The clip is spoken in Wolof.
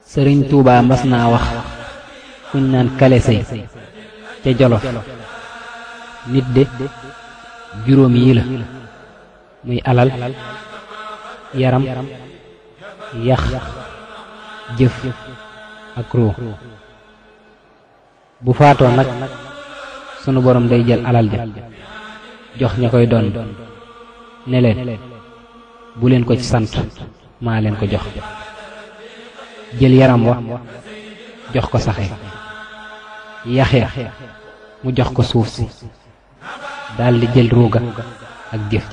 sëriñ tuubaa mas naa wax kuñ naan kale sëy ca jolof nit de juróom yi la muy alal yaram yax jëf ak ruu bu faatoo nag sunu borom day jël alal ja jox ña koy doon ne leen bu leen ko ci sant maa leen ko jox jël yaram wa jox ko saxe yaxya mu jox ko suuf si daldi jël ruuga ak jëf